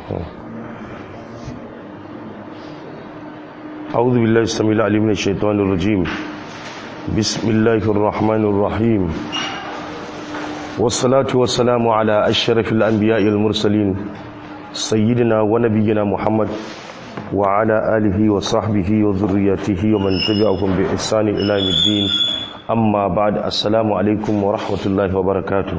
أعوذ بالله السميع العليم من الشيطان الرجيم بسم الله الرحمن الرحيم والصلاة والسلام على أشرف الأنبياء المرسلين سيدنا ونبينا محمد وعلى آله وصحبه وذريته ومن تبعهم بإحسان إلى يوم الدين أما بعد السلام عليكم ورحمة الله وبركاته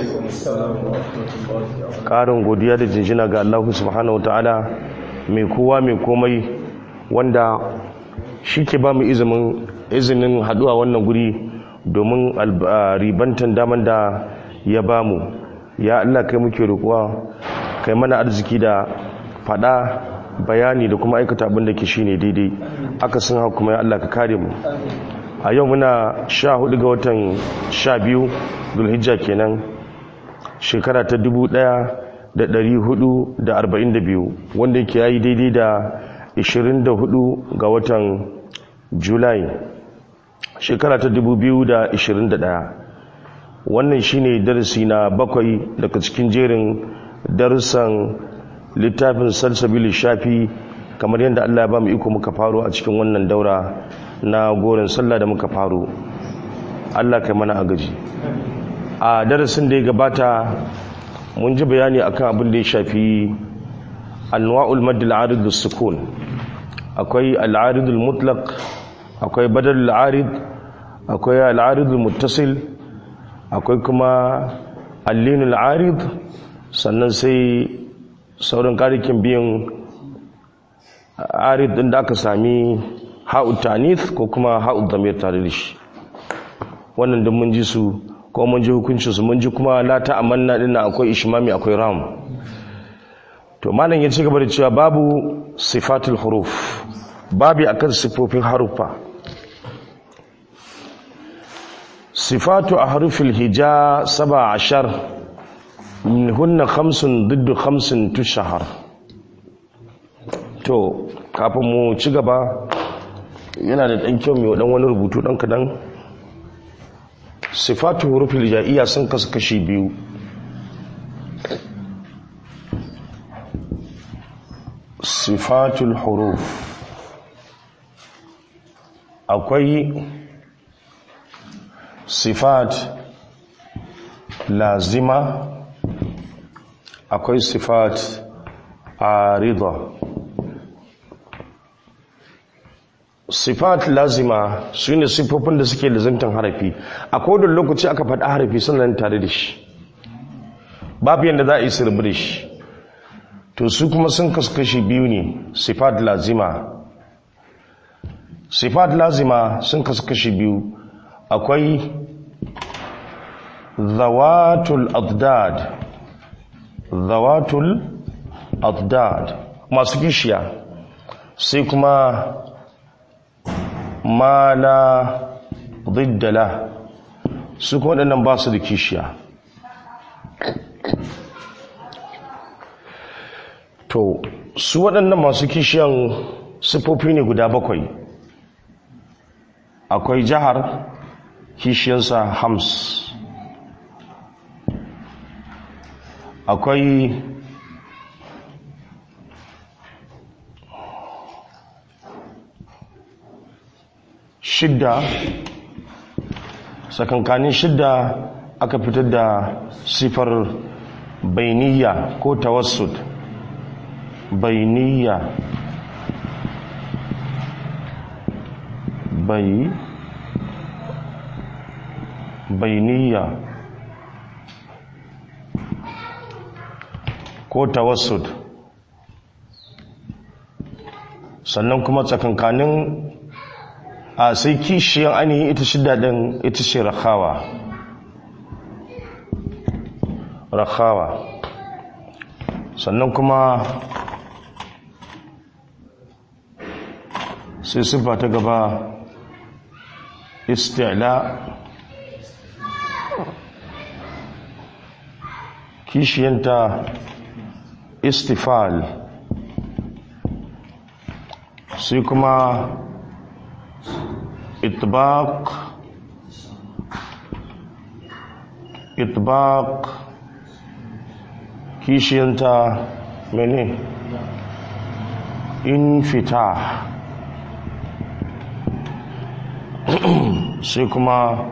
ƙarin godiya da jinjina ga Allah subhanahu wa ta'ala mai kowa mai komai wanda shi ke ba mu izinin haduwa wannan guri domin ribantan daman da ya ba mu ya Allah kai muke roƙuwa kai mana arziki da fada bayani da kuma aikata abin da ke shi ne daidai aka sun hau kuma ya Allah ka kare mu a yau muna sha hudu ga watan sha biyu dulhijja kenan shekara ta dubu daya da dari hudu da arba'in da biyu wanda yake yayi daidai da 24 ga watan julai shekara ta 2021 wannan shine darasi na bakwai daga cikin jerin darussan littafin salsabili shafi kamar yadda Allah ya ba mu iko muka faro a cikin wannan daura na gorin sallah da muka faro Allah kai mana agaji a darasin da ya gabata mun ji bayani akan abin da ya shafi anwa'ul madd al-arid sukun akwai al-arid al-mutlaq akwai badal al-arid akwai al-arid al-muttasil akwai kuma al-lin al-arid sannan sai sauran karikin biyan arid din da aka sami ha'u tanith ko kuma ha'u dhamir tare da shi wannan din mun ji su ko mun ji hukuncin su mun ji kuma la ta'amanna din akwai ishmami akwai ram to malam ya ci gaba da cewa babu sifatul huruf babu akan sifofin harufa sifatu a harufin hija saba ashar min hunna khamsun diddu khamsin tushahar to kafin mu ci gaba yana da ɗan kyau mai ɗan wani rubutu ɗan kaɗan sifatu hurufin hijaiya sun kasu kashi biyu sifatul huruf akwai sifat lazima akwai sifat arida sifat lazima su ne siffofin da suke lazimtan harafi a kodin lokaci aka faɗa harafi sannan tare da shi babu yadda za a yi sirbi da shi to su kuma sun kaskashi biyu ne sifat lazima sifat lazima sun kaskashi biyu akwai zawatul adad zawatul adad masu kishiya sai kuma mala diddala su kuma waɗannan ba su da kishiya to su waɗannan masu kishiyan siffofi ne guda bakwai akwai jihar kishiyansa hams akwai shidda sakankanin shidda aka fitar da sifar bainiya ko tawassud bainiya bai bainiya ko tawassud sannan kuma tsakankanin a sai kishiyar ainihin ita shida ɗin ita ce rakawa rakawa sannan kuma sai siffa ta gaba istila kishiyanta istifal sai kuma itbaq itbaq kishiyanta mene infita sai kuma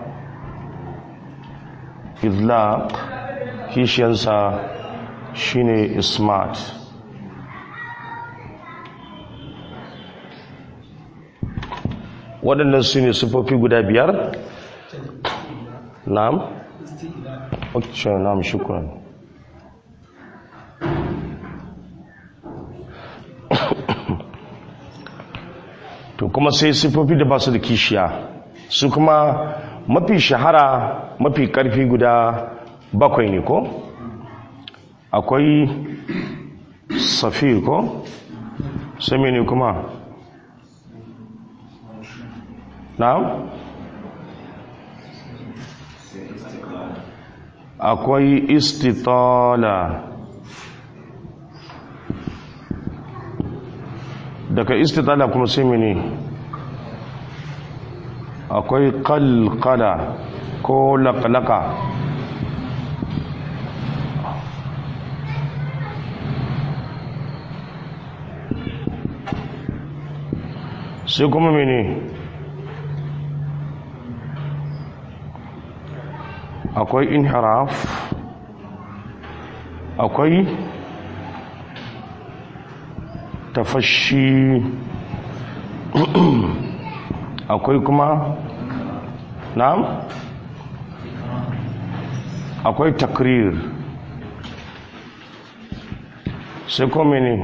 idlaq kishiyansa shine smart waɗannan su ne sufofi guda biyar na'am ok na'am shukran to kuma sai sifofi da ba su da kishiya su kuma mafi shahara mafi karfi guda bakwai ne ko akwai safir ko sai ne kuma na'am akwai istitala daga istitala kuma sai mene akwai kalkala ko lakalaka sai kuma mene akwai inharaf akwai tafashi akwai kuma na'am akwai takrir sai kuma ne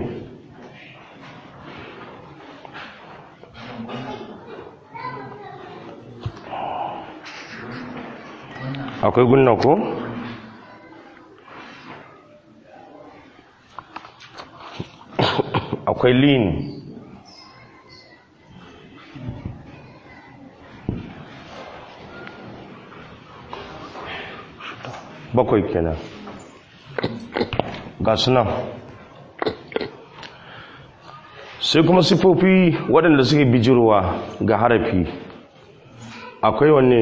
akwai gunna ko akwai lean bakwai kenan ga sunan sai kuma sifofi waɗanda suke bijirwa ga harafi akwai wanne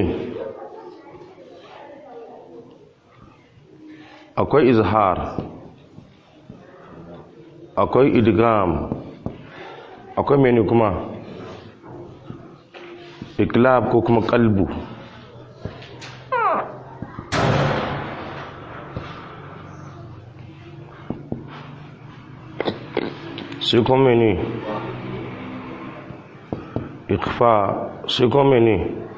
akwai izhar akwai idgam akwai mene kuma iklab ko kuma kalbu sai kuma mene ikfa sai kuma mene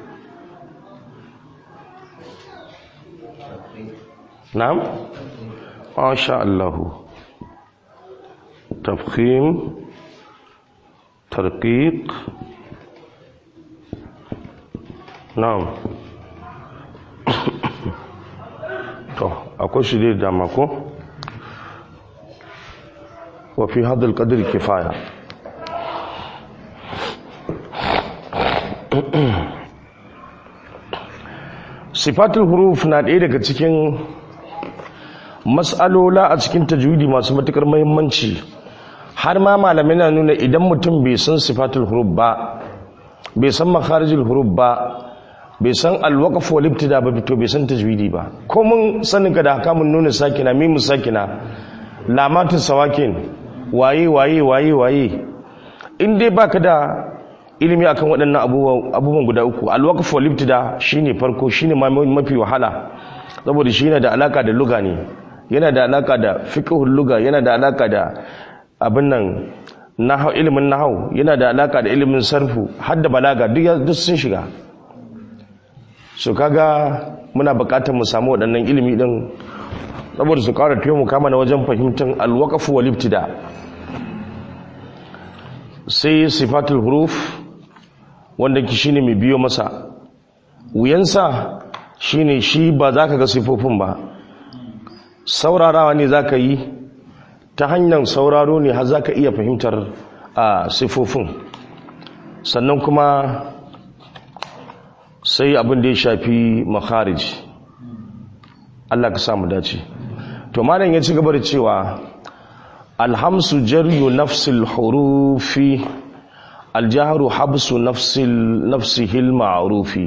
na'am masha Allah tafkhim tarqiq na'am to akwai shi dai dama ko wa fi hadha al-qadr kifaya sifatul huruf na ɗaya daga cikin mas'alola a cikin tajwidi masu matukar muhimmanci har ma malamai na nuna idan mutum bai san sifatul huruf ba bai san makharijul huruf ba bai san alwaqf wal ibtida ba to bai san tajwidi ba ko mun sanin ka da haka mun nuna sakina mimu sakina lamatin sawakin waye waye waye waye in dai baka da ilimi akan waɗannan abubuwan guda uku alwaqf wal ibtida shine farko shine mafi wahala saboda shi yana da alaka da luga ne yana da alaka da fiqhul luga yana da alaka da abin nan nahau ilimin nahau yana da alaka da ilimin sarfu har da balaga duk sun shiga so kaga muna buƙatar mu samu waɗannan ilimi din saboda su ƙara taimaka mana wajen fahimtar alwaqf wal ibtida sai sifatul huruf wanda ki shine mai biyo masa wuyansa shine shi ba za ka ga sifofin ba saurarawa ne za ka yi ta hanyar sauraro ne har za ka iya fahimtar a sifofin sannan kuma sai abin da ya shafi makharij Allah ka samu dace to malam ya ci gaba da cewa alhamsu jaryu nafsil hurufi aljahru habsu nafsil nafsihil ma'rufi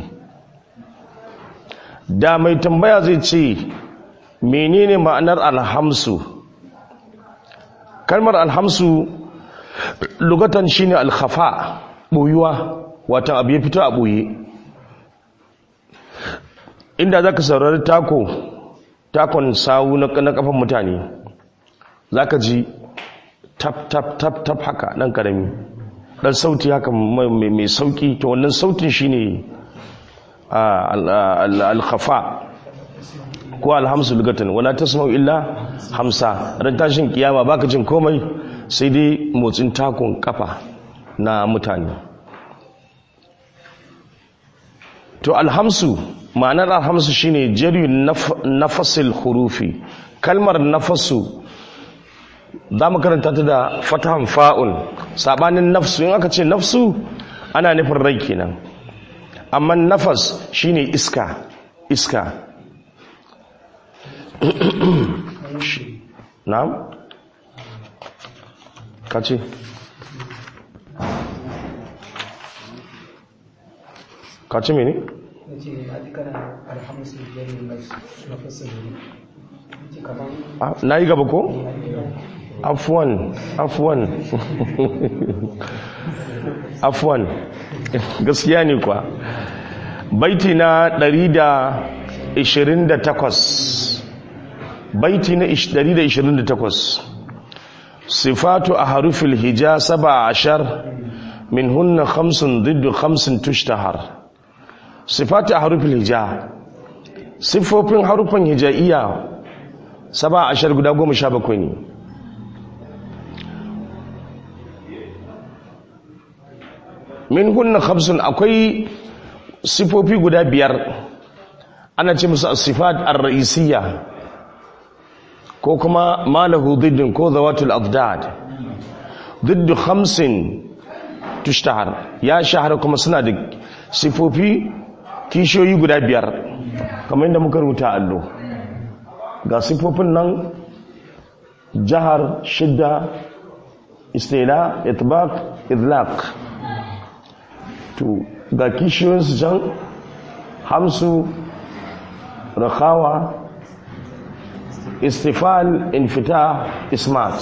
da mai tambaya zai ce menene ma'anar alhamsu kalmar alhamsu lugatan shine alkhafa boyuwa wata abu ya fito a boye inda zaka saurari tako takon sawu na kafan mutane zaka ji tap tap tap tap haka dan karami dan sauti haka mai sauki to wannan sautin shine al-khafa ko alhamsu lugatan wala tasma'u illa hamsa ran tashin kiyama baka jin komai sai dai motsin takon kafa na mutane to alhamsu ma'anar alhamsu shine jari nafasil hurufi kalmar nafasu za mu karanta ta da fatahan fa'un sabanin nafsu in aka ce nafsu ana nufin rai kenan amma nafas shine iska iska na'am kace kace mene nace a dukkan alhamsu jami'in na fasali na yi gaba ko? afwan afwan afwan gaskiya ne kwa baiti na 128 baiti na 128 sifatu a harufin hija saba ashar min hunna khamsun diddu khamsin tushtahar sifatu a harufin hija siffofin harufin hijaiya saba ashar guda goma sha bakwai ne min hunna khamsun akwai sifofi guda biyar ana ce musu sifat ar-ra'isiyya ko kuma malahu diddin ko zawatul afdad diddu khamsin tushtahar ya shahara kuma suna da sifofi kishiyoyi guda biyar kamar yadda muka rubuta allo ga sifofin nan jahar shidda istila itbaq idlaq to ga kishiyoyinsu can hamsu rakawa istifal infita ismat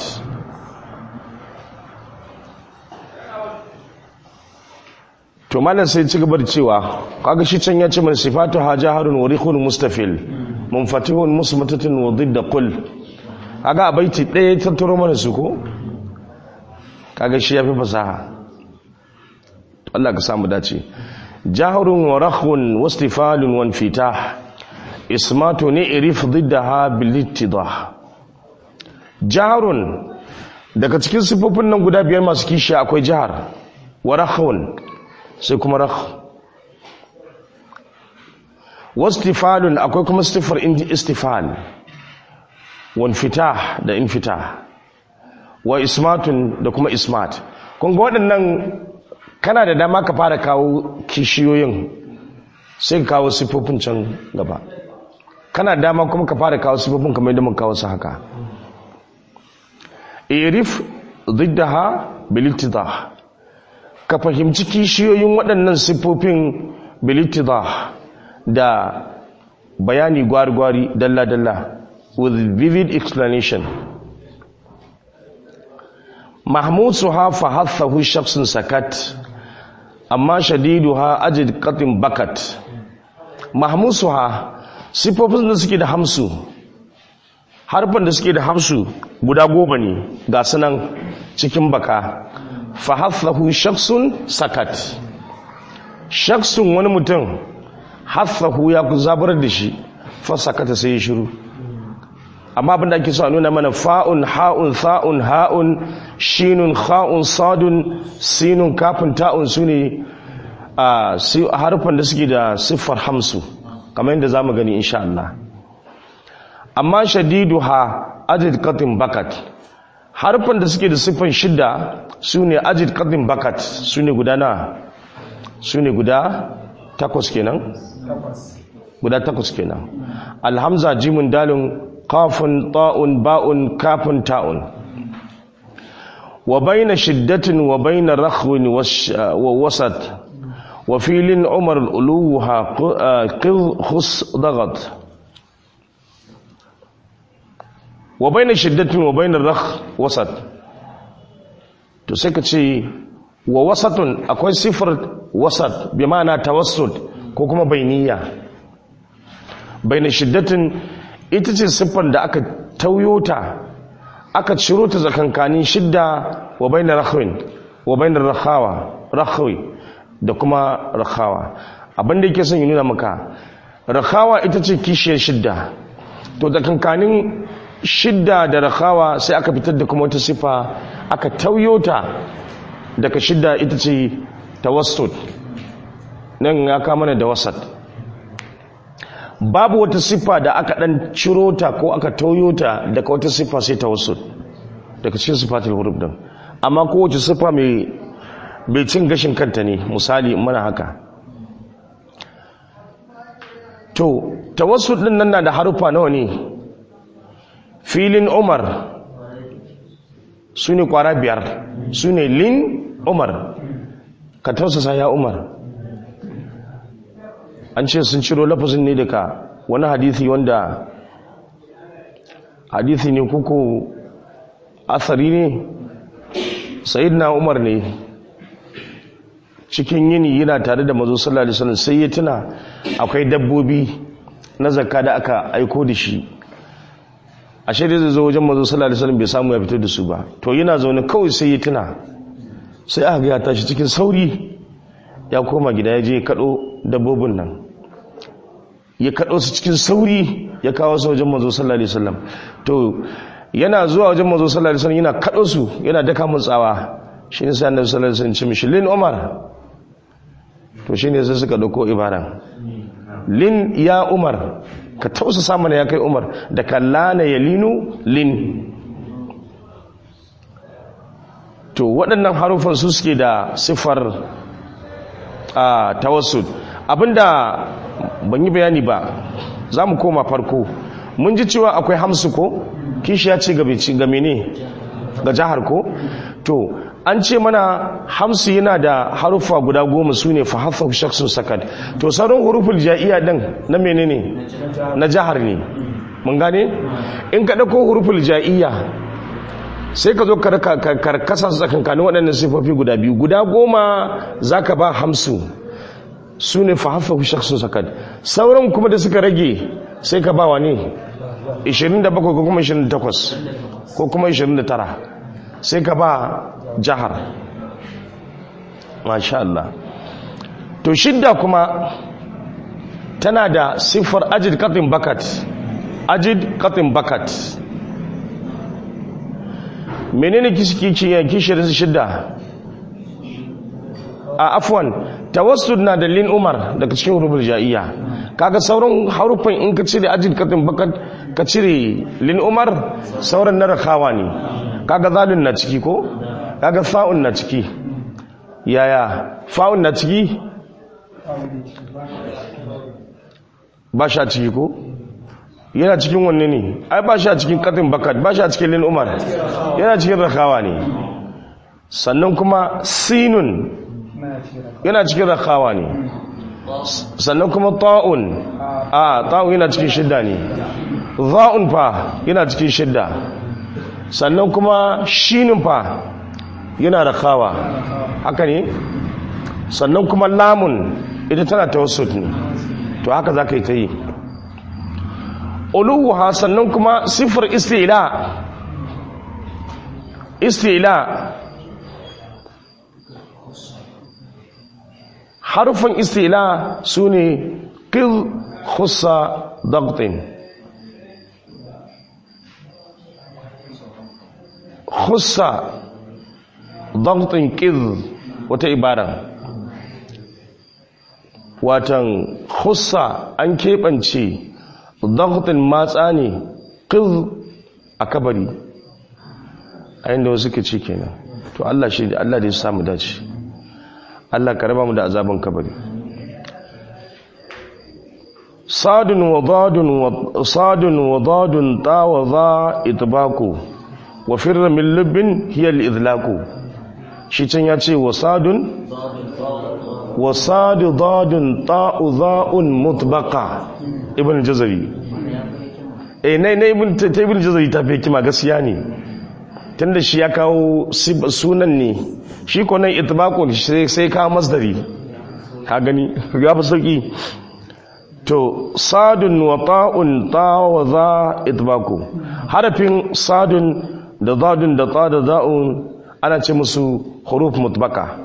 to malam sai ci gaba da cewa kaga shi can ya ce mana sifatu hajaharun wa rikhun mustafil munfatihun musmatatin wa didda qul kaga a baiti ɗaya tattaro mana su ko kaga shi yafi fasaha Allah ka samu dace jahrun wa rakhun wa istifalun wa infitah ismatu ni'rif diddaha bil ittidah jahrun daga cikin sifofin nan guda biyar masu kishi akwai jahar wa rakhun sai kuma rakh wastifalun akwai kuma istifar istifal wa infitah da infitah wa ismatun da kuma ismat kun ga waɗannan kana da dama ka fara kawo kishiyoyin sai ka kawo sifofin can gaba kana da dama kuma ka fara kawo sifofin kamar yadda mun kawo su haka irif ziddaha bilittidah ka fahimci kishiyoyin waɗannan siffofin bilittidah da bayani gwari-gwari dalla-dalla with vivid explanation mahmud su hafa hathahu shaksun sakat amma shadidu ha ajid katin bakat mahmud su ha siffofin da suke da hamsu harfan da suke da hamsu guda goma ne ga sunan cikin baka fahathahu shaksun sakat shaksun wani mutum hathahu ya ku zabar da shi fa sakata sai ya shiru amma abin da ake so a nuna mana fa'un ha'un tha'un ha'un shinun kha'un sadun sinun kafin ta'un su ne a harfan da suke da siffar hamsu kamar yadda za mu gani insha Allah amma shadidu ha ajid katin bakat harfan da suke da siffan shidda su ne ajid katin bakat su ne guda na su ne guda takwas kenan guda takwas kenan alhamza jimin dalin kafin ta'un ba'un kafin ta'un wa baina shiddatin wa baina rakhwin wa wasat wa filin umar uluha khus dagat wa baina shiddatin wa baina rakh wasat to sai ka ce wa wasatun akwai sifar wasat bi ma'ana tawassut ko kuma bainiya baina shiddatin ita ce siffar da aka tauyota aka ciro ta zakankanin shidda wa bainar rakhwin wa bainar rakhawa rakhwi da kuma rakhawa abinda yake son yi nuna maka rakhawa ita ce kishiyar shidda to zakankanin shidda da rakhawa sai aka fitar da kuma wata siffa aka tauyota daga shidda ita ce tawassut nan ya kama da wasat babu wata siffa da aka dan ciro ta ko aka tauyo ta daga wata siffa sai tawassut daga cikin sifatul huruf din amma kowace siffa mai bai cin gashin kanta ne misali mana haka to tawassut din nan na da harufa nawa ne filin umar su ne kwara biyar su ne lin umar ka tausasa ya umar an ce sun ciro lafazin ne daga wani hadithi wanda hadithi ne kuku asari ne na umar ne cikin yini yana tare da mazo sallallahu alaihi wasallam sai ya tuna akwai dabbobi na zakka da aka aiko da shi ashe da zai zo wajen mazo sallallahu alaihi wasallam bai samu ya fito da su ba to yana zaune kawai sai ya tuna sai aka ga ya tashi cikin sauri ya koma gida ya je kado dabbobin nan ya kado su cikin sauri ya kawo su wajen mazo sallallahu alaihi wasallam to yana zuwa wajen mazo sallallahu alaihi wasallam yana kado su yana daka mun tsawa shine sai annabi sallallahu alaihi wasallam ce mishi lin umar to shine sai suka dauko ibaran lin ya umar ka tausasa mana ya kai umar da kallana ya linu lin to waɗannan harufan su suke da siffar a tawassul abinda ban yi bayani ba za mu koma farko mun ji cewa akwai hamsu ko kishi ya ce game ne ga jihar ko to an ce mana hamsu yana da harufa guda goma su ne fahafa shaksun sakad to sauran huruful ja'iya din na menene na jihar ne mun gane in ka dauko huruful ja'iya sai ka zo karkasa su tsakankanin waɗannan sifofi guda biyu guda goma za ka ba hamsu su ne fahafa shaksun sakad sauran kuma da suka rage sai ka ba wa ne 27 ko kuma 28 ko kuma 29 sai ka ba jihar masha Allah to shidda kuma tana da siffar ajid katin bakat ajid katin bakat menene kishiyar shidda a afwan tawassul na da lin umar daga cikin hurufin ja'iyya kaga sauran harufan in ka cire ajid katin bakat ka cire lin umar sauran na rakawa ne kaga zalun na ciki ko kaga fa'un na ciki yaya fa'un na ciki ba sha ciki ko yana cikin wanne ne ai ba sha cikin katin bakat ba sha cikin lin umar yana cikin rakawa ne sannan kuma sinun yana cikin rakawa ne sannan kuma ta'un a ta'un yana cikin shidda ne za'un fa yana cikin shidda sannan kuma shinin fa yana rakawa haka ne sannan kuma lamun ita tana tawassut ne to haka za ka yi ta yi uluha sannan kuma siffar istila istila harufan istila su ne ƙil khusa dagtin khusa dagtin ƙil wata ibara watan khusa an keɓance dagtin matsa ne ƙil a kabari a yadda wasu ke ce kenan to Allah shi da Allah da ya samu dace Allah ka raba mu da azaban kabari sadun wa dadun wa sadun wa dadun ta wa za itbaku wa firra min lubbin hiya al-idlaku shi can ya ce wa sadun wa sadu dadun ta'u za'un mutbaqa ibn jazari eh nai nai ibn ta ibn jazari ta fi kima gaskiya ne tunda shi ya kawo sunan ne shi ko nan itbaqun sai kawo masdari ka gani ya fi sauki to sadun wa ta'un ta wa za itbaqu harafin sadun da zadun da ta da za'un ana ce musu huruf mutbaka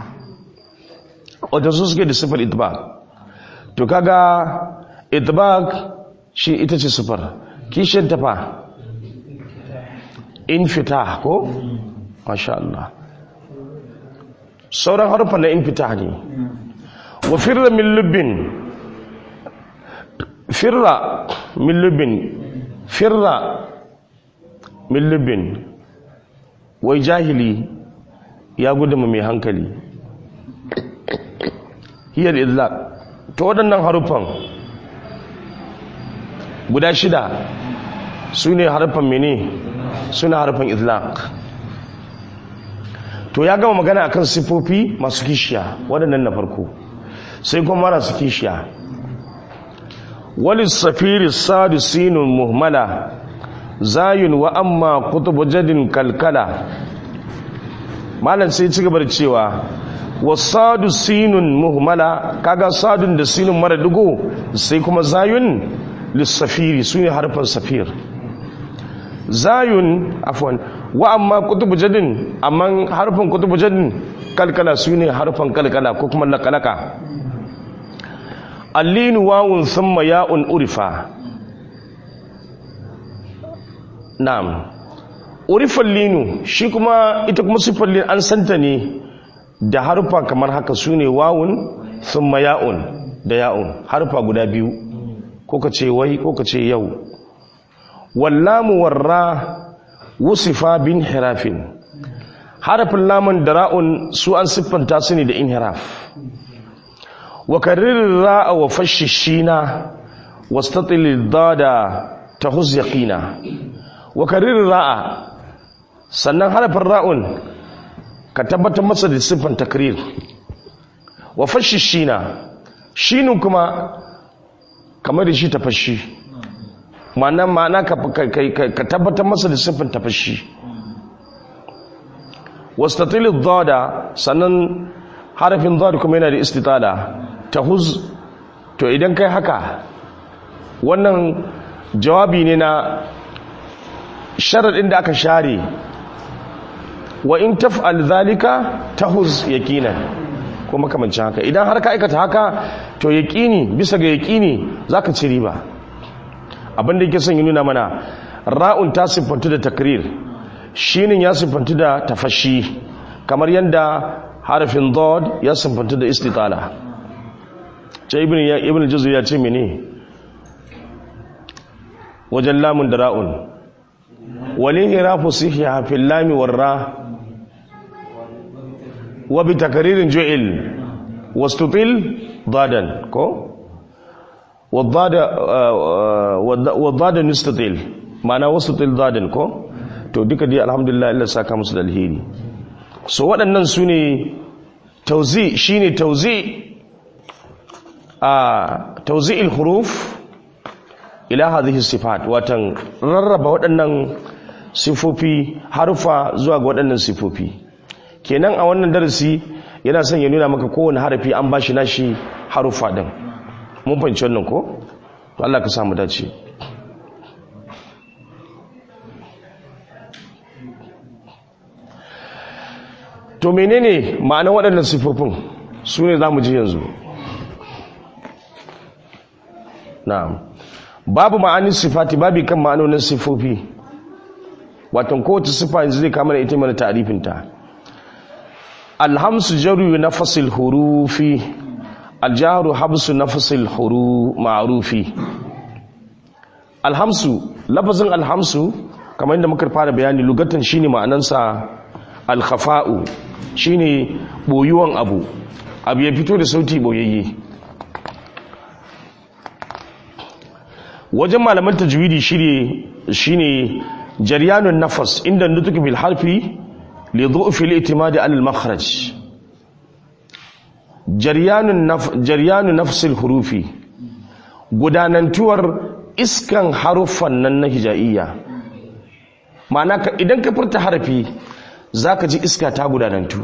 wadda su suke da sifar itbaq to kaga itbaq shi ita ce sifar kishin tafa infita ko masha Allah sauran harufan na infita ne wa firra min lubbin firra min lubbin firra min lubbin wai jahili ya gudunma mai hankali hiyar izlaq ta waɗannan harufan guda shida su ne harufan mene su ne harufan izlaq to ya gama magana akan sifofi masu kishiya waɗannan na farko sai kuma marasu kishiya wali safiri sadu sinun muhmala zayun wa amma kutubu jadin kalkala malam sai ci gaba da cewa wasadu sinun muhmala kaga sadun da sinun mara dugo sai kuma zayun lissafiri su ne harfan safir zayun afwan wa amma kutubu jadin amma harfan kutubu jadin kalkala su ne harfan kalkala ko kuma lakalaka allinu wawun thumma ya'un urifa na'am urifan linu shi kuma ita kuma siffar linu an santa ne da harfa kamar haka su ne wawun thumma ya'un da ya'un harfa guda biyu ko ka ce wai ko ka ce yau wallamu warra wusifa bin hirafin harafin lamun da ra'un su an siffanta su ne da inhiraf wa karririn ra'a wa fashishina wastatil dada ta yaqina wa karririn ra'a sannan harafin ra'un ka tabbatar masa da siffan takrir wa fashishina shinin kuma kamar da shi tafashi ma'ana ma'ana ka tabbatar masa da siffin tafashi wastatil dada sannan harafin dada kuma yana da istitala tahuz to idan kai haka wannan jawabi ne na sharaɗin da aka share wa in taf'al zalika tahuz yaqinan ko makamancin haka idan har ka aikata haka to yaqini bisa ga yaqini zaka ci riba abin da yake son yi nuna mana ra'un ta siffantu da takrir shinin ya siffantu da tafashi kamar yadda harafin dod ya siffantu da istitala ce ibn ya ibn juzu ya ce mene wajen lamun da ra'un walin hirafu sihiya fil lami warra wa bi takririn ju'il wastutil dadan ko wadda nistatil ma'ana wasu tildadin ko to duka dai alhamdulillah illa saka musu da alheri so waɗannan su ne tauzi shi ne tauzi a tauzi il-huruf ila hadhihi sifat watan rarraba waɗannan sifofi harufa zuwa ga waɗannan sifofi kenan a wannan darasi yana son ya nuna maka kowane harafi an bashi nashi harufa din mun fahimci wannan ko to Allah ka samu dace to menene ma'anar waɗannan sifofin su ne za mu ji yanzu na'am babu ma'anin sifati babu kan ma'anonin sifofi watan kowace sifa yanzu zai kama da ita mana ta'arifinta alhamsu jaru na fasil hurufi aljaharu habsu nafasil huru ma'rufi alhamsu lafazin alhamsu kamar yadda muka fara bayani lugatan shine ma'anansa alkhafa'u shine boyuwan abu abu ya fito da sauti boyayye wajen malaman tajwidi shine shine jaryanun nafas inda nutuk bil harfi li dhu'fi al-i'timadi ala al-makhraj jaryanu nafsil hurufi gudanantuwar iskan haruffan nan na hija'iyya ma'ana ka- idan ka furta harafi za ka ji iska ta gudanantu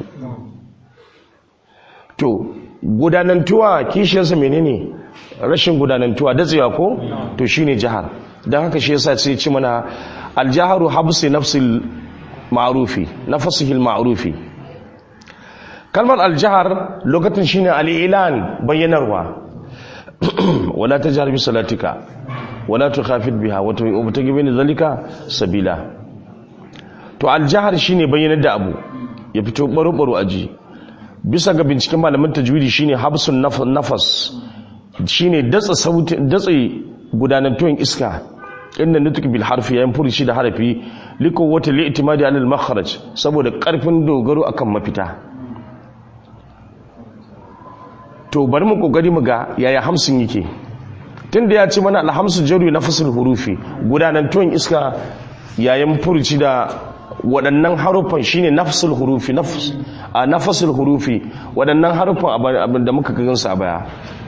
to gudanantuwa kishiyarsa menene rashin gudanantuwa datsewa ko to shine jihar don haka shi yasa sai ci mana aljaharu habsi nafsil ma'rufi nafsihil ma'rufi kalmar aljahar lokacin shine al-ilan bayyanarwa wala tajhar bi salatika wala tukhafid biha wa tubtagi bi zalika sabila to aljahar shine bayyanar da abu ya fito baro baro aji bisa ga binciken malaman tajwidi shine habsun naf- nafas shine datsa sauti datsa gudanantuwan iska inda nutuk bil harfi yayin furuci da harafi liko wata li'timadi alal makharaj saboda karfin dogaro akan mafita to bari mu kokari mu ga yaya hamsin yake tunda ya ce mana alhamsu jaru nafasul hurufi gudanantuwan iska yayin furuci da waɗannan haruffan shine nafsul hurufi nafs a nafasul hurufi waɗannan haruffan abin da muka gansu a baya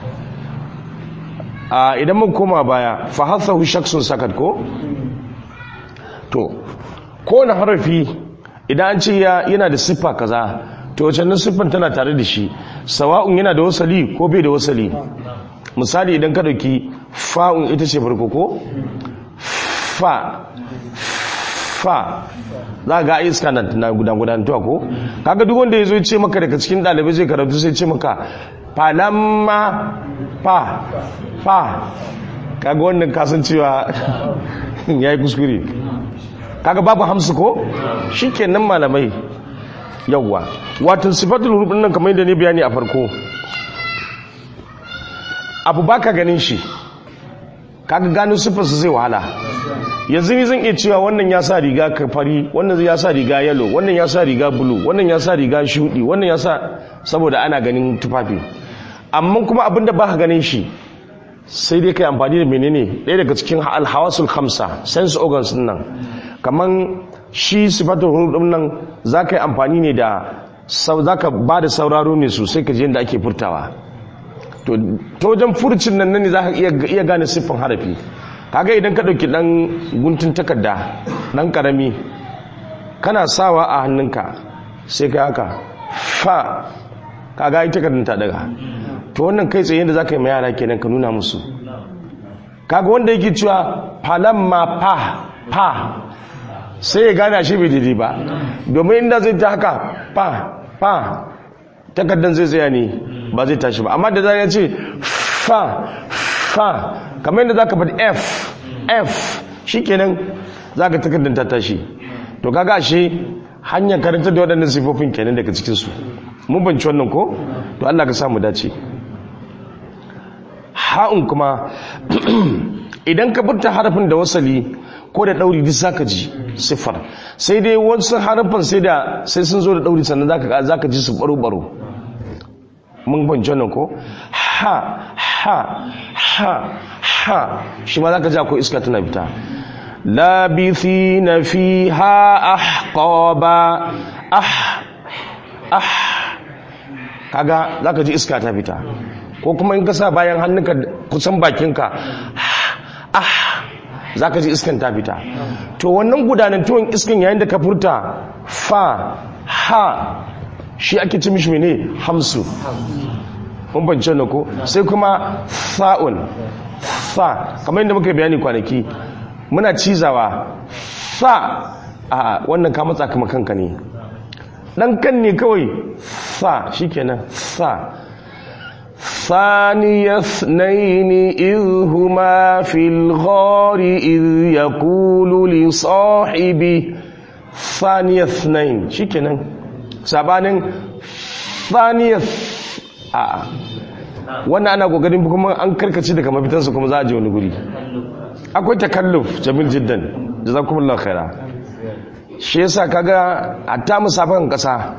a idan mun koma baya fa hathahu shaksun sakat ko to kowane harafi idan an ce ya yana da siffa kaza to wacce nan siffan tana tare da shi sawa'un yana da wasali ko bai da wasali misali idan ka dauki fa'un ita ce farko ko fa fa za ga iska na na gudan gudantuwa ko kaga duk wanda yazo ya ce maka daga cikin dalibai zai karatu sai ce maka falamma fa fa kaga wannan kasancewa yayi kuskure kaga babu hamsu ko shikenan malamai yawwa wato sifatul huruf din nan kamar yadda ne bayani a farko abu baka ganin shi kaga gano sifarsa zai wahala yanzu ni zan iya cewa wannan ya sa riga ka fari wannan ya sa riga yellow wannan ya sa riga blue wannan ya sa riga shudi wannan ya sa saboda ana ganin tufafi amma kuma abinda baka ganin shi sai dai kai amfani da menene ɗaya daga cikin alhawasul khamsa sense organs din nan kaman shi sifatul huruf din nan zaka yi amfani ne da zaka ba da sauraro ne sosai ka je yadda ake furtawa to ta wajen furcin nan ne zaka iya iya gane siffan harafi kaga idan ka dauki dan guntun takarda dan karami kana sawa a hannunka sai ka haka fa kaga ita takardar ta daga to wannan kai tsaye da zaka yi ma yara kenan ka nuna musu kaga wanda yake cewa falamma fa fa sai ya gane shi bai daidai ba domin inda zai ta haka fa fa takardar zai tsaya ne ba zai tashi ba amma da zai ce fa fa kamar yadda zaka faɗi f f shikenan zaka takardar ta tashi to kaga ashe hanyar karanta da waɗannan sifofin kenan daga cikin su mun banci wannan ko to Allah ka samu dace ha'un kuma idan ka furta harafin da wasali ko da ɗauri duk zaka ji siffar sai dai wasu harafin sai da sai sun zo da ɗauri sannan zaka zaka ji su baro baro mun banci wannan ko ha ha ha ha shi ma zaka ji akwai iska tana fita labithina fiha ahqaba ah ah kaga zaka ji iska ta fita ko kuma in ka sa bayan hannunka kusan bakinka ah zaka ji iskan ta fita to wannan gudanantuwan iskan yayin da ka furta fa ha shi ake ci mishi ne hamsu mun bance na ko sai kuma fa'un fa kamar yadda muka bayani kwanaki muna cizawa fa a wannan ka matsa kama kanka ne dan kan ne kawai fa shikenan fa ثاني اثنين إذ هما في الغار إذ يقول لصاحبه ثاني اثنين شكرا sabanin thaniyar a wannan ana kokarin kuma an karkace daga mafitansa kuma za a je wani guri akwai takalluf jamil jiddan jazakumullahu khaira shi yasa kaga hatta musafan kasa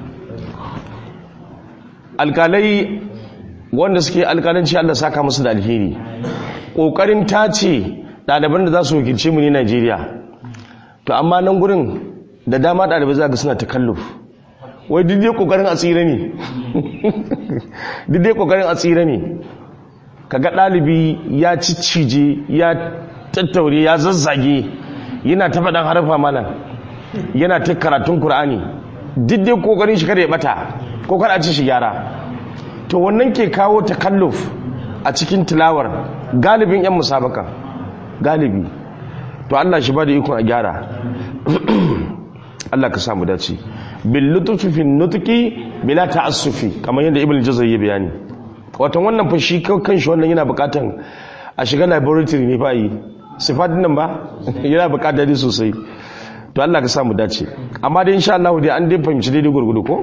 alkalai wanda suke alkalanci Allah saka musu da alheri kokarin tace ɗaliban da za su wakilce mu ne Najeriya to amma nan gurin da dama ɗalibai za ga suna takalluf wai duk dai kokarin a tsira ne duk dai kokarin a tsira ne kaga ɗalibi ya ciccije ya tattaure ya zazzage yana ta faɗan harfa malam yana ta karatun Kur'ani duk dai kokarin shi kada ya bata ko kada a ci shi gyara to wannan ke kawo takalluf a cikin tilawar galibin yan musabaka galibi to Allah shi ba da ikon a gyara Allah ka samu dace bil lutfi fi nutqi bila ta'assufi kamar yadda ibn jazari ya bayani wato wannan fa shi kanshi wannan yana bukatan a shiga laboratory ne fa yi sifatin nan ba yana bukatar dai sosai to Allah ka samu dace amma dai insha Allah dai an dai fahimci daidai gurgudu ko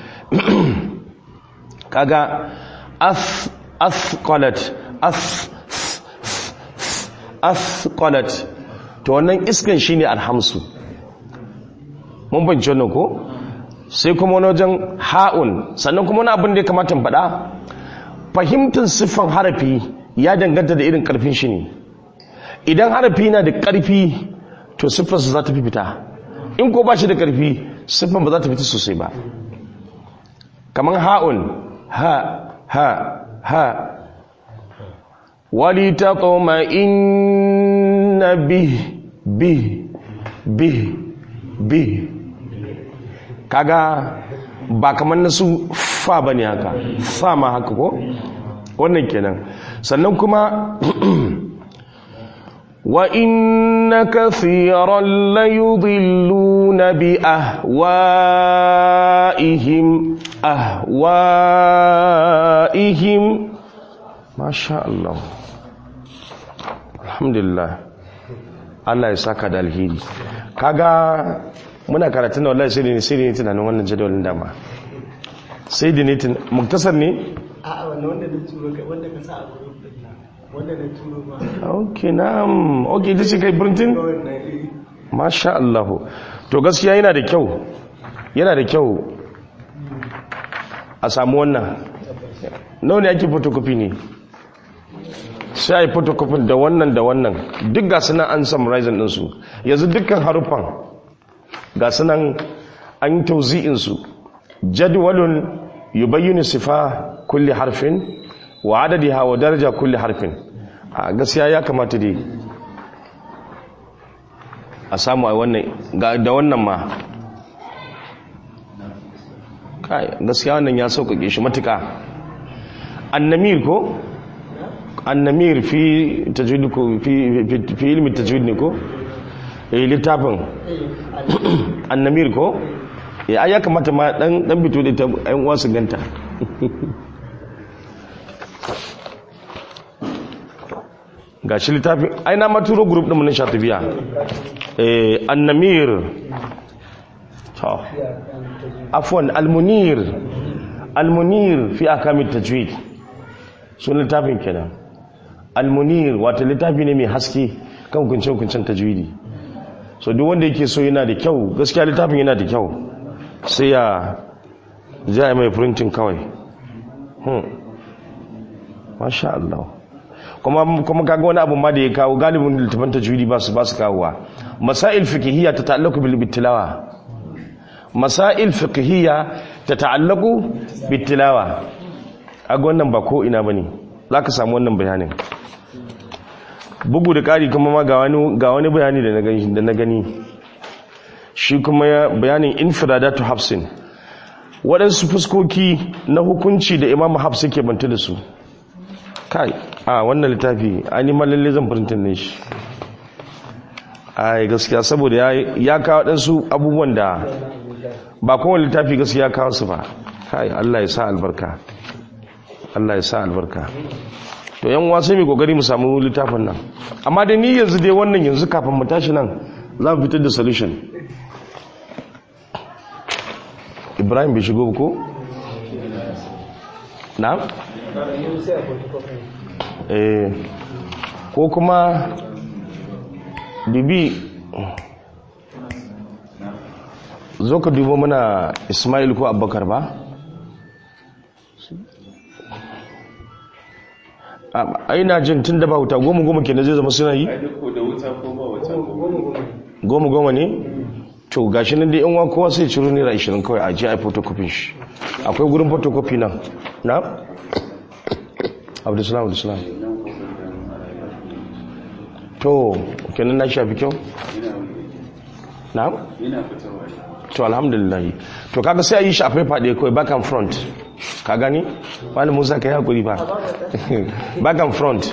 kaga as asqalat as asqalat to wannan iskan shine alhamsu mun fahimci wannan ko sai kuma wani wajen ha'un sannan kuma wani abin da ya kamata faɗa fahimtar siffan harafi ya danganta da irin ƙarfin shi ne idan harafi na da ƙarfi to siffarsa za ta fi fita in ko ba shi da ƙarfi siffan ba za ta fita sosai ba kamar ha'un ha ha ha wali ta tsoma inna bi bi bi bi kaga ba kamar na su fa ba ne haka fa ma haka ko wannan kenan sannan kuma wa inna kathiran la yudilluna bi ahwa'ihim ahwa'ihim masha Allah alhamdulillah Allah ya saka da alheri kaga muna karatun da wallahi sai ne sai ne tunanin wannan jadawalin dama sai da ne tun muktasar ne a'a wannan wanda na turo kai wanda ka sa a gurin din nan wanda na turo ma okay na'am okay ita ce kai printing wannan eh masha Allah to gaskiya yana da kyau yana da kyau a samu wannan nawa ne ake photocopy ne sai a yi photocopy da wannan da wannan duk ga sunan an summarizing ɗinsu yanzu dukkan haruffan ga sunan an yi tauzi'insu jadwalun yubayyinu sifa kulli harfin wa adadiha wa daraja kulli harfin a gaskiya ya kamata dai a samu a wannan ga da wannan ma kai gaskiya wannan ya sauƙaƙe shi matuƙa annamir ko annamir fi tajwid ko fi fi- fi ilmi tajwid ne ko eh littafin annamir ko eh ai ya kamata ma dan dan bito da ta ayan uwa su ganta gashi littafin ai na maturo group din mu na shatibiya eh annamir to afwan almunir almunir fi akamit tajwid sunan littafin kenan almunir wato littafi ne mai haske kan hukunce-hukuncen tajwidi so duk wanda yake so yana da kyau gaskiya littafin yana da kyau sai ya ja mai printing kawai hmm. masha Allah kuma kuma kaga wani abu ma da ya kawo galibin littafin tajwidi ba su ba su kawowa masail fiqhiyya ta ta'allaqu bil bittilawa masail fiqhiyya ta ta'allaqu bit tilawa aga wannan ba ko ina bane zaka samu wannan bayanin bugu da ƙari kuma ma ga wani ga wani bayani da na gani da na gani shi kuma ya bayanin infradatu hafsin waɗansu fuskoki na hukunci da imamu hafs ke banta da su kai a wannan littafi an yi malalle zan firintin ne shi ai gaskiya saboda ya ya kawo waɗansu abubuwan da ba kowane littafi gaskiya kawo su ba kai Allah ya sa albarka Allah ya sa albarka to yan uwa sai mu kokari mu samu littafin nan amma da ni yanzu dai wannan yanzu kafin mu tashi nan za mu fitar da solution Ibrahim bai shigo ba ko na sai a photocopy eh ko kuma bibi zo ka dubo mana Ismail ko Abubakar ba a ina jin tun da ba wuta goma goma kenan zai zama suna yi ko da wuta ko ba wuta ko goma goma ne to gashi nan dai yan wa kowa sai ciro naira 20 kawai a je a photocopy shi akwai gurin photocopy nan na abdulsalam abdulsalam to kenan na shafi kyau ina na'am yana fitarwa to alhamdulillah to kaga sai a yi shi a paper ɗaya kawai back and front ka gani wani musa ka yi hakuri ba back and front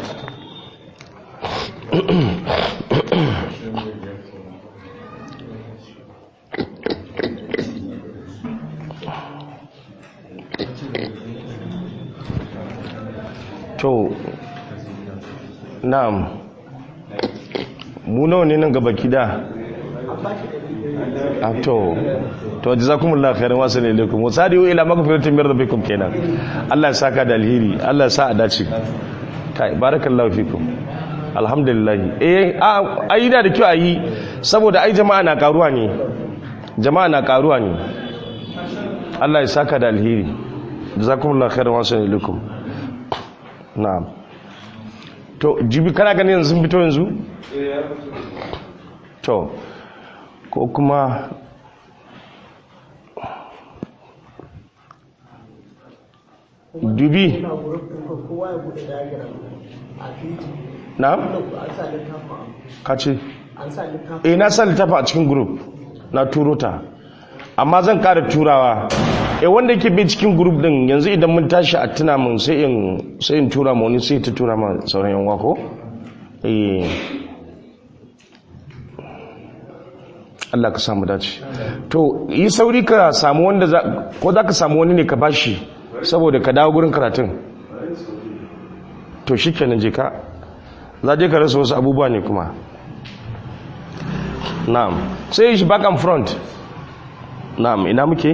to na'am mu nawa ne nan gaba kida a to to jazakumullahu khairan wa sallallahu alaikum wa sadiu ila magfiratin min rabbikum kenan Allah ya saka da alheri Allah ya sa a dace kai barakallahu fikum alhamdulillah eh a ai da da kyau ayi saboda ai jama'a na karuwa ne jama'a na karuwa ne Allah ya saka da alheri jazakumullahu khairan wa sallallahu alaikum na'am to jibi kana ganin yanzu sun fito yanzu to ko kuma dubi ina gurin ɗin kowa ya buɗe diagram a fiti na an sa littafin ka ce an sa littafin eh na sa littafi a cikin group na turo ta amma zan kara turawa eh wanda yake bi cikin group din yanzu idan mun tashi a tuna mun sai in sai in tura ma wani sai ta tura ma sauran yan wako eh Allah ka samu dace to yi sauri ka samu wanda za ko za ka samu wani ne ka bashi saboda ka dawo gurin karatun to shikenan je ka za je ka rasa wasu abubuwa ne kuma na'am sai shi back and front na'am ina muke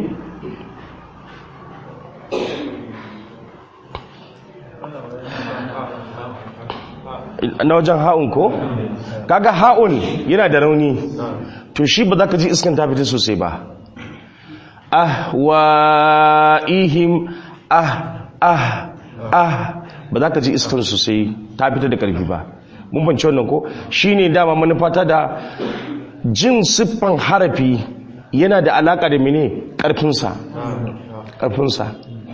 na wajen ha'un ko kaga ha'un yana da rauni to shi ba za ka ji iskan ta fita sosai ba ah wa ihim ah ah ah ba za ka ji iskan sosai ta fita da karfi ba mun bance wannan ko shine dama manufata da jin siffan harafi yana da alaka da mene karfinsa karfinsa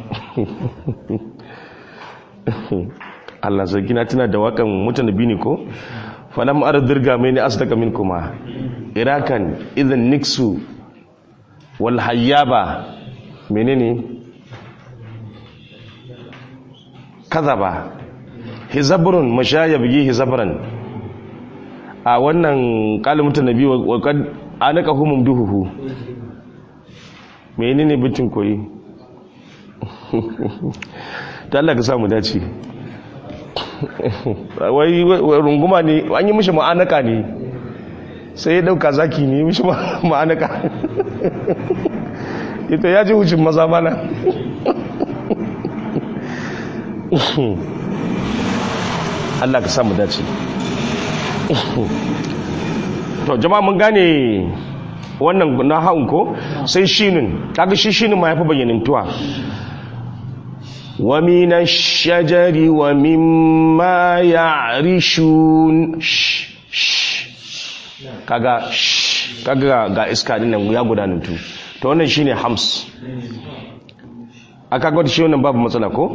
Allah zargina tana da wakan mutane bini ko falam ardirga mai ne asdaka min kuma irakan idan niksu wal hayyaba menene kazaba hizabrun mashaya bigi hizabran a wannan kalin mutanabi wa kad anaka humum duhuhu menene bitin koyi ta Allah ka samu dace wai runguma ne an yi mishi ma'anaka ne sai ya dauka zaki ne mishi ma'anaka ita ya ji wucin maza mana Allah ka samu dace to jama'a mun gane wannan na haun ko sai shinin kaga shi shinin ma yafi bayyanintuwa wa minash shajari wa mimma ya'rishun kaga kaga ga iska din nan ya gudanantu to wannan shine hams aka ga shi wannan babu matsala ko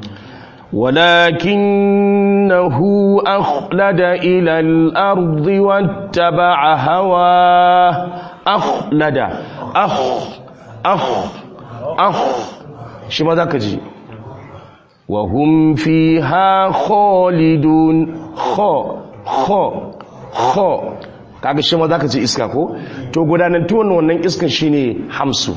ولكنه أخلد إلى الأرض واتبع هواه أخلد أخ أخ أخ شو ماذا كجي وهم فيها خالدون خ خ خ kaga shi ma zaka ce iska ko to gudanantuwan wannan iskan shine hamsu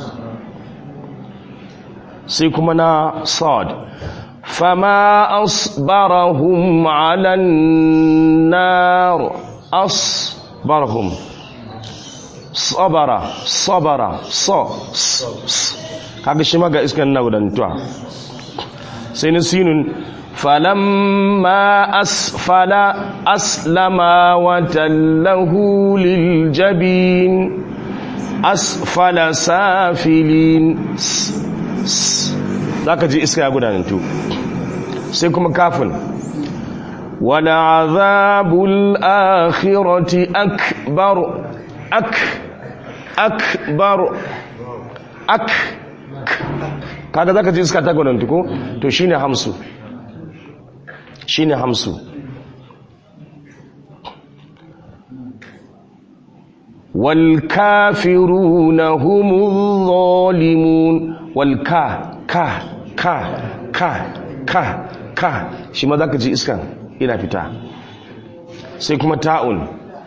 sai kuma na sad فما أصبرهم على النار أصبرهم صبر صبر ص kaga shi maga iskan na gudantuwa sai na sinun falamma asfala aslama wa tallahu liljabin asfala safilin za ka ji iska ya gudanantu sai kuma kafin wala azabul akhirati akbar ak akbar ak kaga zaka ji iska ta gudanantu ko to shine hamsu shine hamsu والكافرون هم الظالمون والكا كا كا كا كا كا shi ma zaka ji iskan ina fita sai kuma ta'un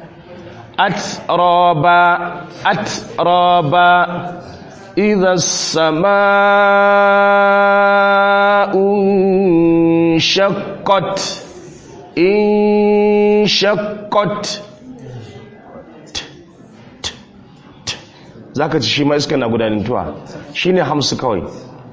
atraba atraba idha as-samaa'u shaqqat in shaqqat za ka ci shi ma iska na gudanantuwa shi ne hamsu kawai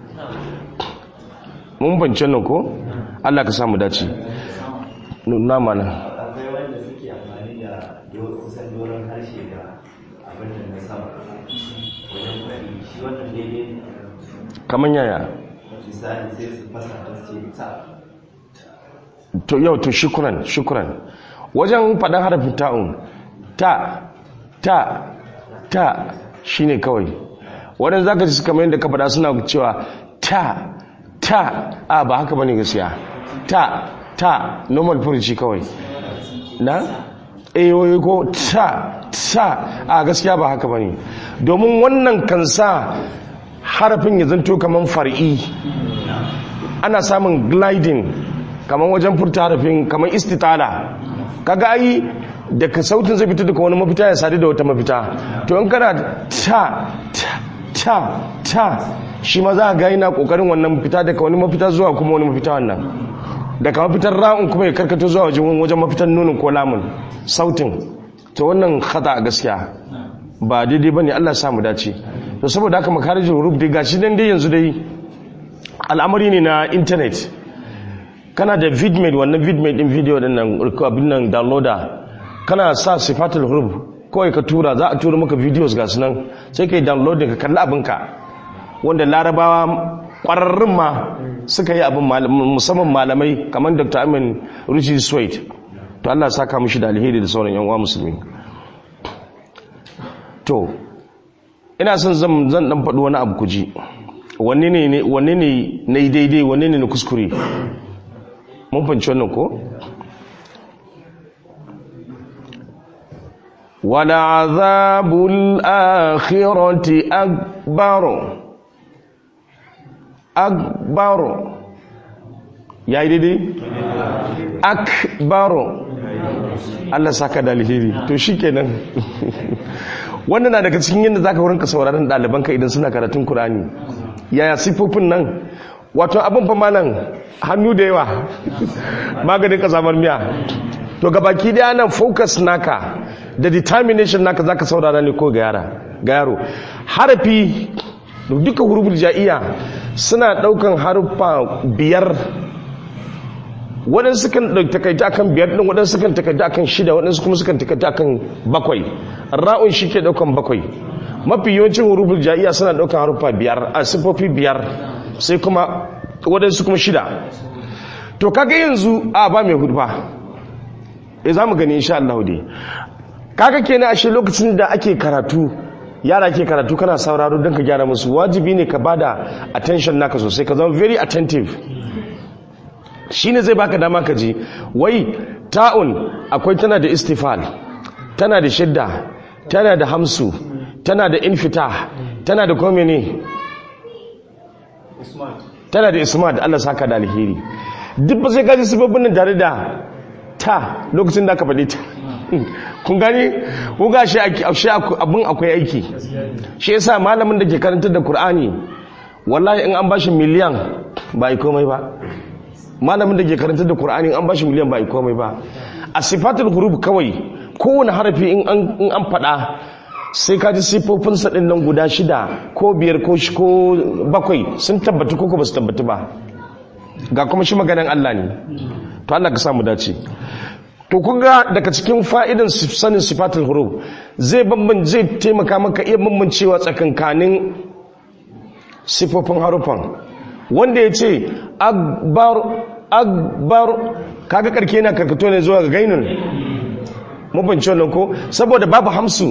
mun bance nan ko allah ka samu dace nuna mana akwai wanda suke amfani da kusan doron harshe da abin da na sama wajen faɗi shi wannan daidai kamar yaya misali sai su fasa ta ce ta to yau to shukuran shukuran wajen faɗin harafin ta'un ta ta ta shine kawai waɗanda za ka ji kamar yadda ka faɗa suna cewa ta ta a ba haka bane gaskiya ta ta normal furuci kawai na ayoyi ko ta ta a gaskiya ba haka bane domin wannan kan sa harafin ya zanto kamar far'i ana samun gliding kamar wajen furta harafin kamar istitala kaga ai daga sautin zai fito daga wani mafita ya sadu da wata mafita to in kana ta ta ta ta shi ma za a ga yana kokarin wannan fita daga wani mafita zuwa kuma wani mafita wannan daga mafitar ra'un kuma ya karkato zuwa wajen wajen mafitar nunin ko lamun sautin to wannan khata a gaskiya ba daidai bane Allah ya samu dace to saboda haka makarijin huruf dai gashi dan dai yanzu dai al'amari ne na internet kana da vidmate wannan vidmate din video din nan abin nan downloader kana sa sifatul huruf kawai ka tura za a tura maka videos ga sunan sai ka yi downloading ka kalli abinka wanda larabawa kwararrun ma suka yi abin musamman malamai kamar dr amin ruchi swait to allah saka mishi da alheri da sauran yanwa musulmi to ina son zan dan faɗi wani abu kuji wanne ne na yi daidai wanne ne na kuskure mun fanci wannan ko ولعذاب الآخرة أكبر أكبر يا إيدي أكبر Allah saka da alheri to shikenan wannan na daga cikin yadda zaka wurinka sauraron ɗalibanka idan suna karatun Kur'ani yaya sifofin nan wato abin fa malam hannu da yawa maganin kazamar miya to gabaki daya nan focus naka da determination naka zaka saurara ne ko ga yara ga yaro harafi duka huruful ja'iya suna daukan haruffa biyar waɗansu kan takaita akan biyar ɗin waɗansu kan takaita akan shida waɗansu kuma sukan takaita akan bakwai ra'un shi ke ɗaukan bakwai mafi yawancin huruful ja'iya suna ɗaukan haruffa biyar a sifofi biyar sai kuma waɗansu kuma shida to kaga yanzu a ba mai hurfa e za mu gani insha Allah dai kaga kenan ashe lokacin da ake karatu yara ke karatu kana sauraro don ka gyara musu wajibi ne ka bada attention naka sosai ka zama very attentive shine zai baka dama ka ji wai ta'un akwai tana da istifal tana da shidda tana da hamsu tana da infita tana da kome ne tana da ismat Allah saka da alheri duk ba sai ka ji sababbin nan tare da ta lokacin da aka faɗi ta kun gani kun ga shi abin akwai aiki shi yasa malamin da ke karantar da Kur'ani wallahi in an bashi miliyan ba yi komai ba malamin da ke karantar da Kur'ani in an bashi miliyan ba yi komai ba a sifatul huruf kawai kowane harafi in an faɗa sai ka ji siffofinsa ɗin nan guda shida ko biyar ko bakwai sun tabbatu ko ba su tabbatu ba ga kuma shi maganan Allah ne to Allah ka samu dace to kun ga daga cikin fa'idan sanin sifatul huruf zai bamban zai taimaka maka iya bambancewa tsakankanin sifofin harufan wanda ya ce akbar akbar kaga karke na karkato ne zuwa ga gainun mabanci wannan ko saboda babu hamsu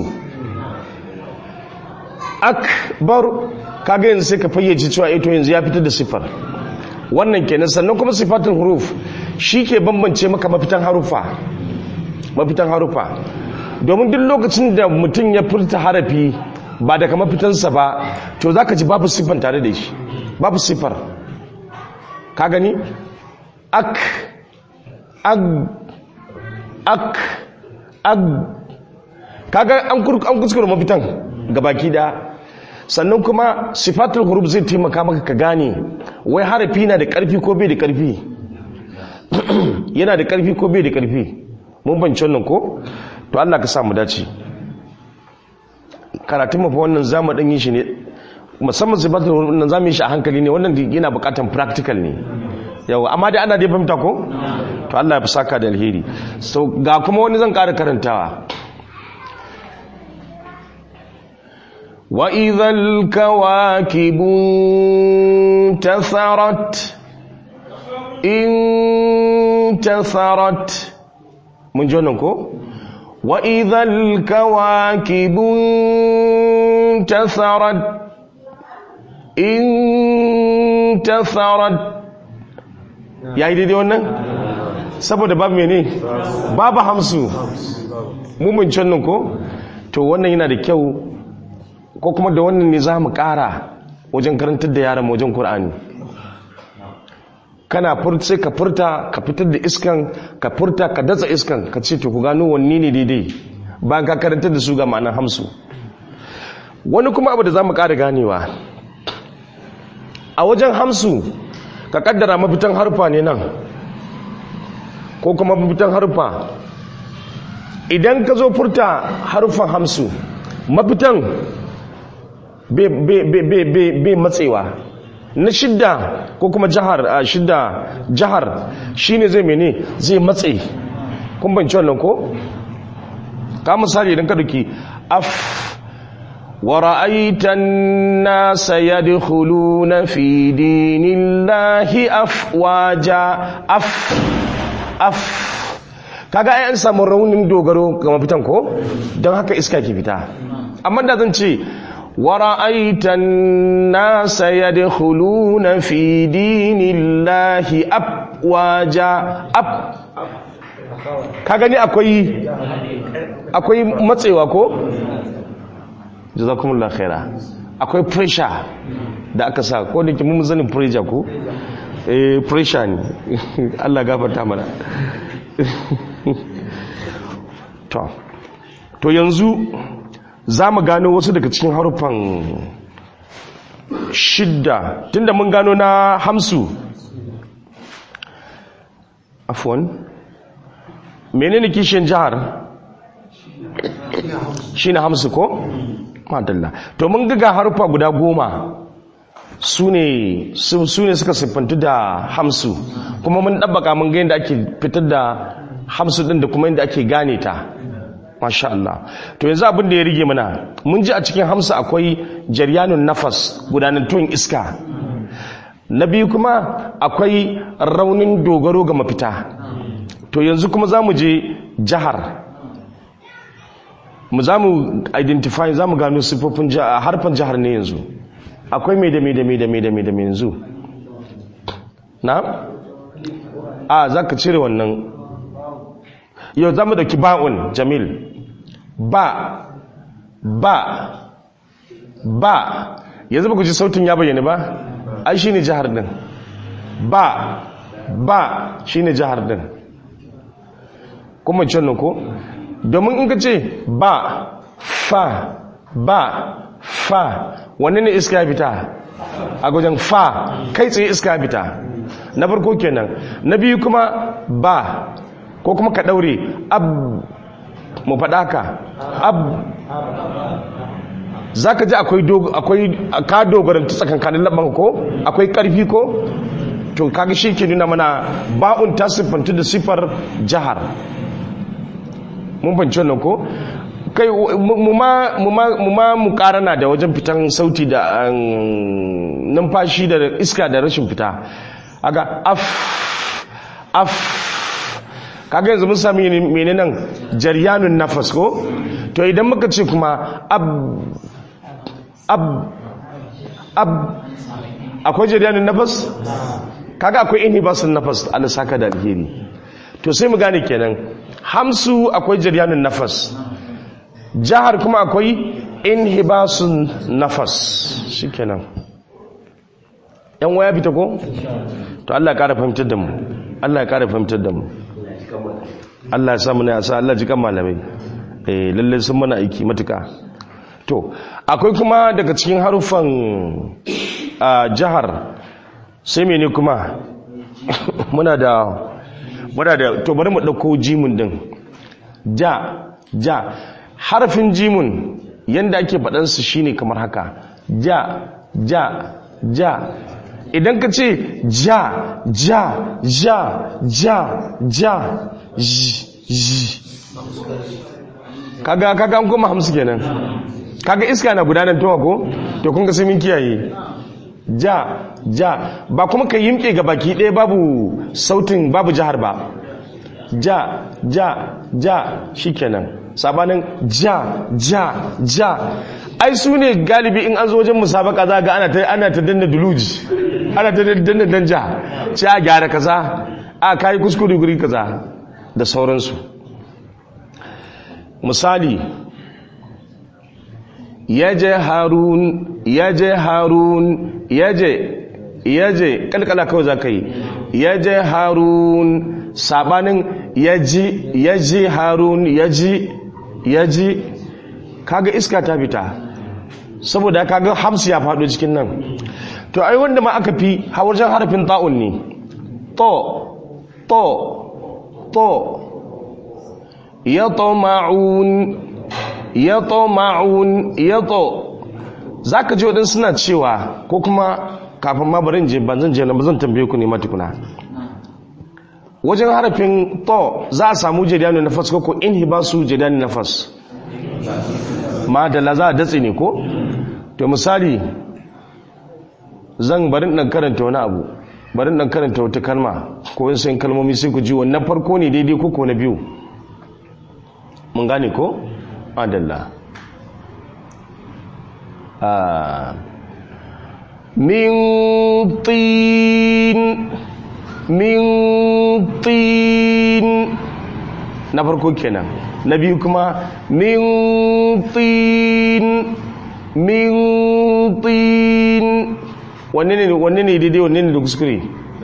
akbar kaga yanzu sai ka fayyace cewa ito yanzu ya fitar da sifar wannan kenan sannan kuma sifatul huruf shi ke bambance maka mafitan harufa mafitan harufa domin duk lokacin da mutum ya furta harafi ba daga mafitansa ba to za ka ji babu siffan tare da shi babu siffar ka gani ak ag ak ag kaga an kuskure mafitan gabaki da sannan kuma sifatul huruf zai taimaka maka ka gane wai harafi na da karfi ko bai da karfi yana da karfi ko bai da karfi mun banci wannan ko to Allah ka sa mu dace karatun mafi wannan zamu dan yin shi ne musamman sifatul huruf nan zamu yi shi a hankali ne wannan yana bukatan practical ne yawa amma dai ana dai fahimta ko to Allah ya fi saka da alheri so ga kuma wani zan ƙara karantawa wa idhal kawakibu tasarat in tasarat mun ji wannan ko wa idhal kawakibu tasarat in tasarat ya yi daidai wannan saboda babu mene babu hamsu mummuncin nan ko to wannan yana da kyau ko kuma da wannan ne za mu kara wajen karantar da yaran wajen Kur'ani. kana furta ka furta ka fitar da iskan ka furta ka datsa iskan ka ce to ku gano wanne ne daidai bayan ka karantar da su ga ma'anar hamsu wani kuma abu da za mu kara ganewa a wajen hamsu ka kaddara mafitan harfa ne nan ko kuma mafitan harfa idan ka zo furta harfan hamsu mafitan bai matsewa na shidda ko kuma jihar a shidda jihar shine zai mene zai matse kun banci wannan ko ka misali idan ka duki af ورأيت الناس يدخلون في دين الله أفواجا أف أف kaga ai an samu raunin dogaro ga mafitan ko don haka iska ke fita amma da zan ce wara'aitan nasa yadkhuluna fi dinillahi afwaja af ka gani akwai akwai matsewa ko jazakumullah khaira akwai pressure da aka sa ko da ke mun zanin pressure ko eh pressure ne Allah gafarta mana to to yanzu za mu gano wasu daga cikin harufan shidda tunda mun gano na hamsu afwan menene kishin jihar shi na hamsu ko? madalla to mun ga harufa guda goma su ne suka siffantu da hamsu kuma mun ɗabbaka mun ga yadda ake fitar da hamsu ɗin da kuma yadda ake gane ta masha Allah to yanzu abin da ya rige mana mun ji a cikin hamsu akwai jaryanun nafas gudanantun iska na biyu kuma akwai raunin dogaro ga mafita to yanzu kuma za mu je jihar mu za mu identify za mu gano siffofin harfan jihar ne yanzu akwai mai da mai da mai da mai da mai da mai yanzu na? a za ka cire wannan yau za mu dauki ba'un jamil ba ba ba yanzu ba ku ji sautin ya bayyana ba ai shi ne jihar din ba ba shi ne jihar din kuma can ko? domin in ka ce ba fa ba fa wanne ne iska ya fita a gujen fa kai tsaye iska ya fita na farko kenan na biyu kuma ba ko kuma ka daure ab mu faɗa ka ab za ka ji akwai ka dogaranta tsakankanin laban ko akwai ƙarfi ko to kaga shi ke nuna mana ba'un ta siffanta da siffar jihar mun fahimci wannan ko kai mu ma mu karana da wajen fitan sauti da numfashi da iska da rashin fita aga af af kaga yanzu mun sami mene nan jaryanun nafas ko to idan muka ce kuma ab ab ab akwai jaryanun nafas kaga akwai inhibasun nafas Allah saka da alheri to sai mu gane kenan hamsu akwai jaryanun nafas jahar kuma akwai inhibasun nafas shikenan yan waya fita ko to Allah ya kara fahimtar da mu Allah ya kara fahimtar da mu Allah ya samu ne a sa Allah ji kan malamai eh lalle sun mana aiki matuka to akwai kuma daga cikin harufan a jihar sai mene kuma muna da muna da to bari mu dauko jimun din ja ja harfin jimun yanda ake faɗan su shine kamar haka ja ja ja idan ka ce ja ja ja ja ja ji kaga kaga an koma hamsu kenan kaga iska na gudanar towa ko to kun ga sai mun kiyaye ja ja ba kuma ka yimke ga baki ɗaya babu sautin babu jihar ba ja ja ja shikenan sabanin ja ja ja ai su ne galibi in an zo wajen musabaka za ga ana ta ana ta danna duluji ana ta danna danja ce a gyara kaza a kai kuskure guri kaza da sauransu misali yaje harun yaje harun yaje yaje kalkala kawai za ka yi yaje harun sabanin yaji yaji harun yaji yaji kaga iska ta fita saboda kaga hamsu ya faɗo cikin nan to ai wanda ma aka fi hawajen harafin ta'un ne to to to yatoma'un yatoma'un yato zaka ji wadansu suna cewa ko kuma kafin ma barin je ban zan je na ba zan tambaye ku ne matukuna wajen harafin to za a samu jadani nafas ko ko inhibasu jadani nafas ma da la za a datse ne ko to misali zan barin dan karanta wani abu barin dan karanta wata kalma ko wasu kalmomi sai ku ji wannan farko ne daidai ko ko na biyu mun gane ko adalla min tin min tin na farko kenan na biyu kuma min tin min tin wanne ne wanne ne daidai wanne ne da kuskure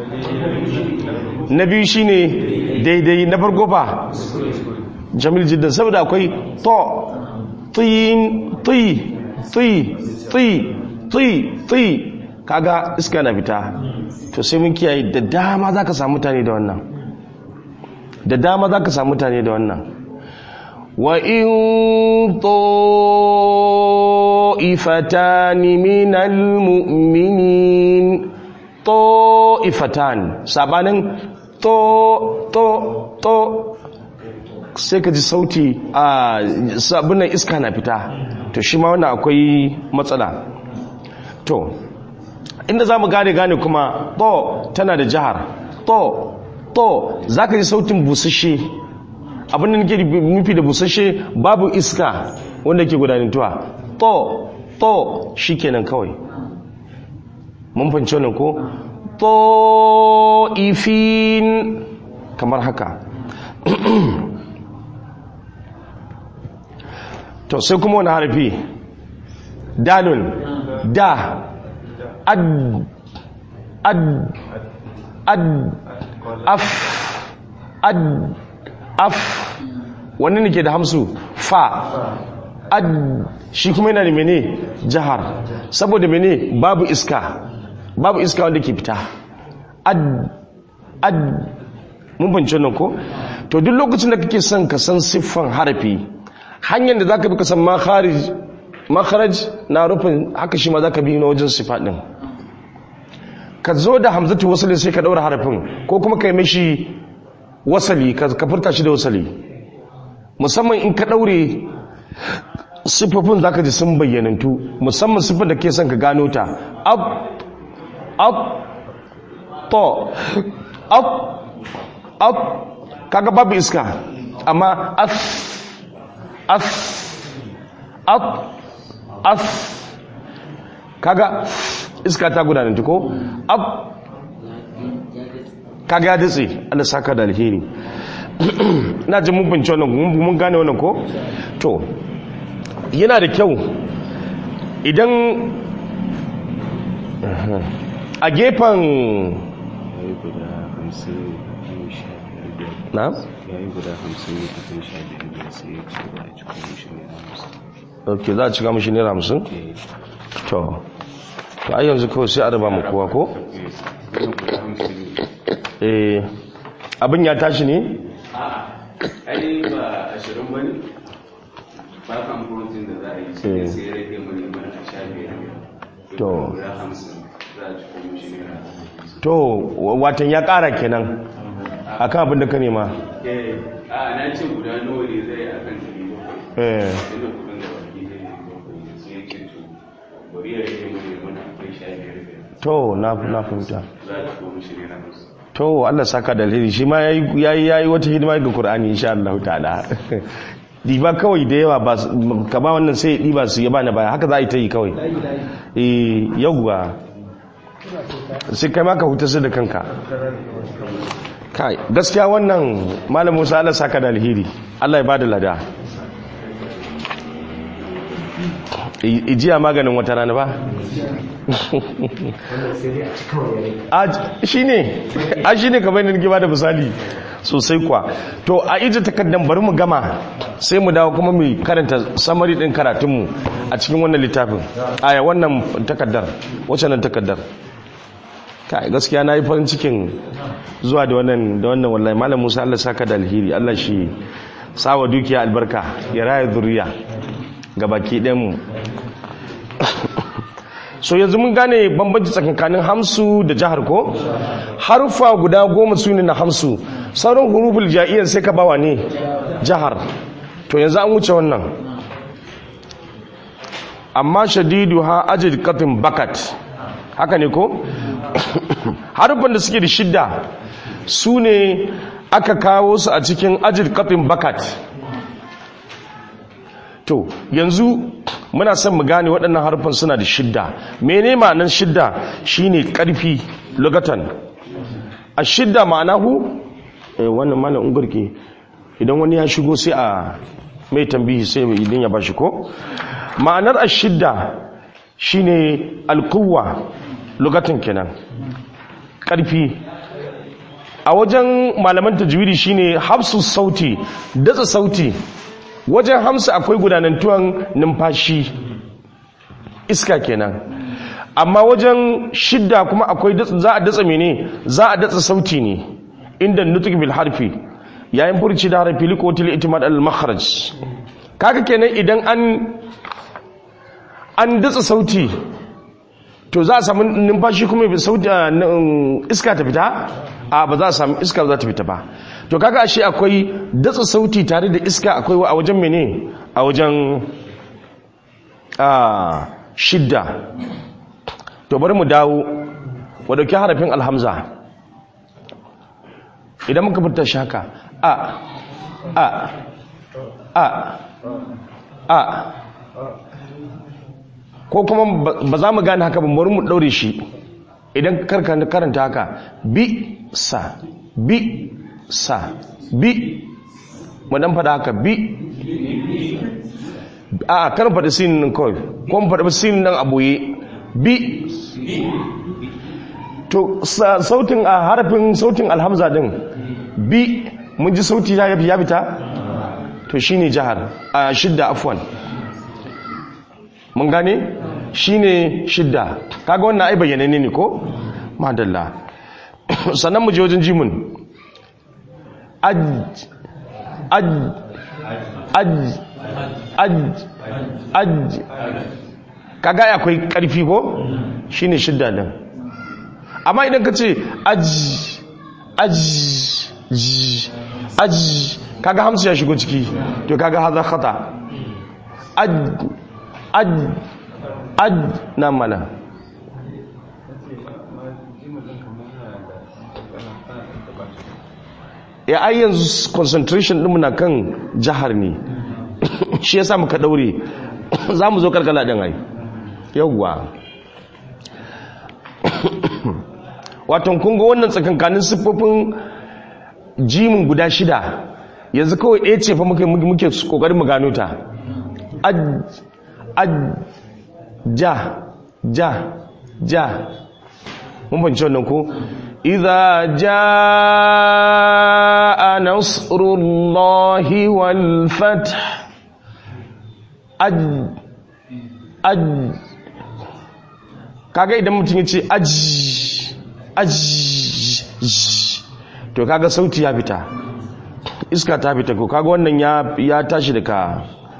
na biyu shine daidai na farko fa jamil jiddan saboda akwai to tin ti ti ti ti ti kaga iska na fita to sai mun kiyaye da dama zaka samu mutane da wannan da dama zaka samu mutane da wannan wa in ta'ifatan minal mu'minin ta'ifatan sabanin to to to sai ka ji sauti a sabunan iska na fita to shi ma wannan akwai matsala to inda za mu gane gane kuma to tana da jihar to to za ka ji sautin busashe abin da nake nufi da busashe babu iska wanda ke gudanantuwa to to shi kenan kawai mun fahimci wannan ko to ifin kamar haka to sai kuma wani harfi dalun da ad ad ad af ad af wani ne ke da hamsu fa ad shi kuma yana da mene jihar saboda mene babu iska babu iska wanda ke fita ad ad mun bance nan ko to duk lokacin da kake son ka san siffan harafi hanyar da zaka bi ka san makharaj na rufin haka shi ma zaka bi na wajen sifa din ka zo da hamzatu wasali sai ka daura harafin ko kuma kai mishi wasali ka furta shi da wasali musamman in ka daure siffofin zaka ji sun bayyanantu musamman siffar da ke son ka gano ta ab ab to ab ab kaga babu iska amma af af af af kaga iska ta gudanar ko af kaga ya datse Allah saka da alheri na ji mun bince wannan mun gane wannan ko to yana da kyau idan a gefen yayi guda hamsin biyu sha biyar biyar na yayi guda hamsin biyu sha biyar biyar sai ya ce ba a cikin mishi ne hamsin ok za a cika mashi naira hamsin eh to to ai yanzu kawai sai a raba mu kowa ko eh zai guda hamsin ne eh abin ya tashi ne ai ba ashirin ba ne ba kan protein da za a yi Eh. sai sai ya rage mani mana a sha biyar biyar To. guda hamsin za a cikin mishi ne to wa- watan ya kara kenan akan abin da ka nema eh a na ce guda nawa ne zai a kan ɗari bakwai eh ina kudin da baki zai ɗari bakwai sai ya ce to bari ya rage mani mana akwai sha biyar biyar to na na fahimta za a cikin mishi ne hamsin to Allah saka da alheri shi ma yayi yayi yayi wata hidima ga Qur'ani insha Allah ta'ala diba kawai da yawa ba su- ka ba wannan sai ya diba su ya bani baya haka za a yi ta yi kawai layi layi eh yauwa sai kai ma ka huta su da kanka kai gaskiya wannan malam Musa Allah saka da alheri Allah ya bada lada I- ijiya maganin wata rana ba a shi ne a shi ne kamar yadda ba da misali sosai kwa to a ije takardar bari mu gama sai mu dawo kuma mu karanta samari din karatunmu a cikin wannan littafin aya wannan takardar wacce nan takardar kai gaskiya na yi farin cikin zuwa da wannan da wannan wallahi malam musa allah saka da alheri allah shi sawa dukiya albarka ya raya zuriya ga baki ɗayanmu so yanzu mun gane bambanci tsakankanin hamsu da jihar ko harufa guda goma su ne na hamsu sauran huruful ja'iyyar sai ka bawa ne jihar to yanzu an wuce wannan amma shadidu ha ajid katin bakat haka ne ko harufan da suke da shidda su ne aka kawo su a cikin ajid katin bakat to yanzu muna son mu gane waɗannan harfan suna da shidda mene ma'anar shidda shine ƙarfi lugatan a shidda ma'anahu eh wannan malam ungurke idan wani ya shigo sai a mai tambihi sai mai idan ya bashi ko ma'anar ashidda shine alquwa lugatan kenan ƙarfi a wajen malaman tajwidi shine hafsu sauti datsa sauti wajen hamsa akwai gudanantuwan numfashi iska kenan amma wajen shidda kuma akwai za a datsa mene za a datsa sauti ne inda nutuk bil harfi yayin furci da harfi likotil itimad al makharaj kaga kenan idan an an datsa sauti to za a samu numfashi kuma sauti iska ta fita a ba za a samu iska za ta fita ba to kaga ashe akwai datsa sauti tare da iska akwai a wajen mene a wajen a shidda to bari mu dawo wa dauki harafin alhamza idan muka fita shi haka a a a a ko kuma ba za mu gane haka ba bari mu daure shi idan karanta haka bi sa bi sa bi mu dan faɗa haka bi a kan faɗi sinin nan kawai ko mu faɗi sinin nan a boye bi to sautin a harafin sautin alhamza din bi mun ji sauti ya ya fita to shine jihar a shidda afwan mun gane shine shidda kaga wannan ai bayyane ne ko madalla sannan mu je wajen jimun aj aj aj aj aj kaga akwai karfi ko shine shidda din amma idan ka ce aj aj aj kaga hamsu ya shigo ciki to kaga haza khata aj aj aj na mana ya ai yanzu concentration ɗinmu na kan jihar ne shi ya muka ɗaure za mu zo karkala ɗin ai yauwa watan kunga wannan tsakankanin siffofin jimin guda shida yanzu kawai ɗaya ce fa muke kokarin mu gano ta aj aj ja ja ja mun fahimci wannan ko idza jaa nasrullahi wal fath aj aj kaga idan mutum ya ce aj aj to kaga sauti ya fita iska ta fita ko kaga wannan ya ya tashi daga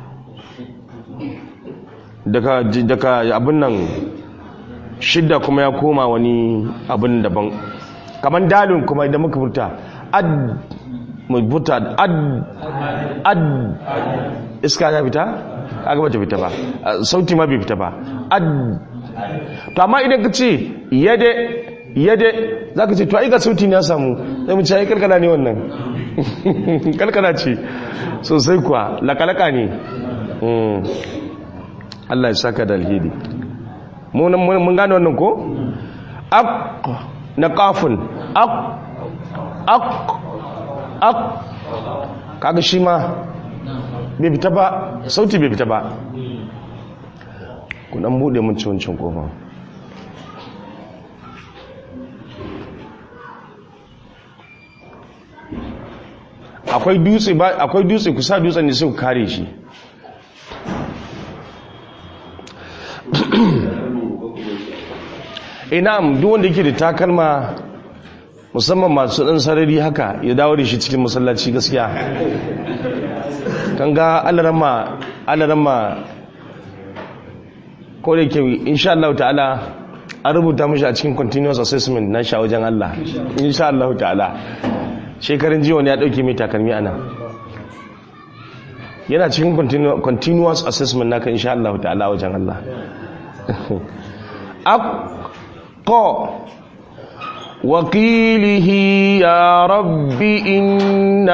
daga daga abin nan shidda kuma ya koma wani abin daban kaman dalin kuma idan muka furta ad mu furta ad ad iska ta fita kaga bata fita ba sauti ma bai fita ba ad to amma idan ka ce yade yade za ka ce to ai ga sauti ne ya samu sai mu ce ai kalkala ne wannan kalkala ce sosai kuwa lakalaka ne Allah ya saka da alheri mun gane wannan ko ak na kafin ak ak ak kaga shi ma bai fita ba sauti bai fita ba ku dan bude mun ci wancan kofa akwai dutse ba akwai dutse ku sa dutsen ne sai ku kare shi inam duk wanda yake da takalma musamman masu dan sarari haka ya dawo da shi cikin masallaci gaskiya kan ga alarama alarama ko da ke insha Allah ta'ala an rubuta mashi a cikin continuous assessment na sha wajen Allah insha Allah ta'ala shekarun jiya wani ya dauke mai takalmi ana yana cikin continuous assessment naka insha Allah ta'ala wajen Allah akko وقيله يا رب إن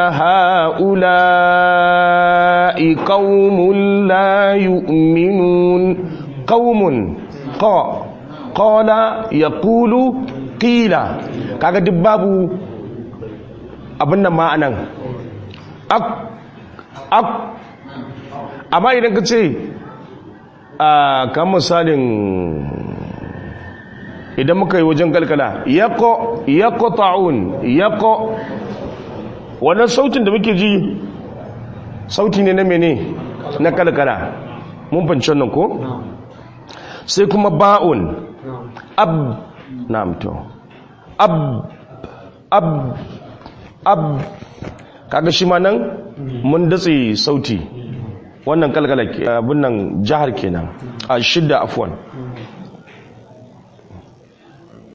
هؤلاء قوم لا يؤمنون قوم قا قال يقول قيل kaga duk babu abin nan ma'anan ak ak amma idan ka ce a kan misalin idan muka yi wajen kalkala yako yako ta'un yako wannan sautin da muke ji sauti ne na mene na kalkala mun fanci wannan ko sai kuma ba'un ab na'am to ab ab ab kaga shi ma nan mun datse sauti wannan kalkala abin nan jihar kenan a shidda afwan